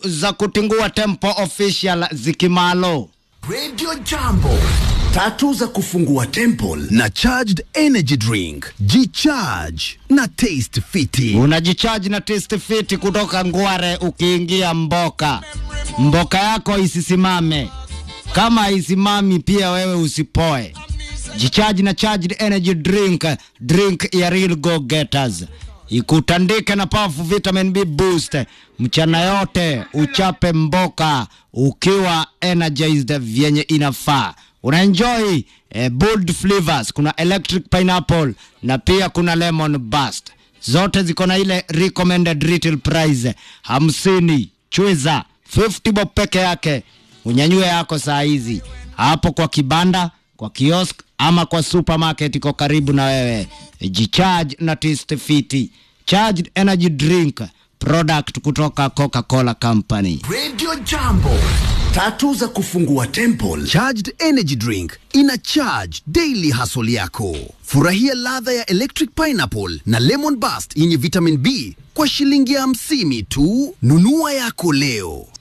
za kutingua Tempo Official zikimalo. Radio Jambo, tatu za kufungua temple na charged energy drink. Jicharge na taste fiti. Unajichaji na Taste Fit kutoka Ngware ukiingia Mboka. Mboka yako isisimame. Kama isimami pia wewe usipoe. Jichaji na charged energy drink, drink ya real go getters. Ikutandike na powerful vitamin B boost. Mchana yote uchape mboka ukiwa energized vyenye inafaa. Unaenjoy eh, bold flavors. Kuna electric pineapple na pia kuna lemon burst. Zote ziko na ile recommended retail price hamsini. Chwiza 50 bob peke yake, unyanyue yako saa hizi hapo kwa kibanda, kwa kiosk ama kwa supermarket iko karibu na wewe. Jicharge na Taste Fit charged energy drink product kutoka Coca-Cola Company. Radio Jambo, tatu za kufungua temple. Charged energy drink ina charge daily hustle yako. Furahia ladha ya electric pineapple na lemon burst yenye vitamin B kwa shilingi hamsini tu. Nunua yako leo.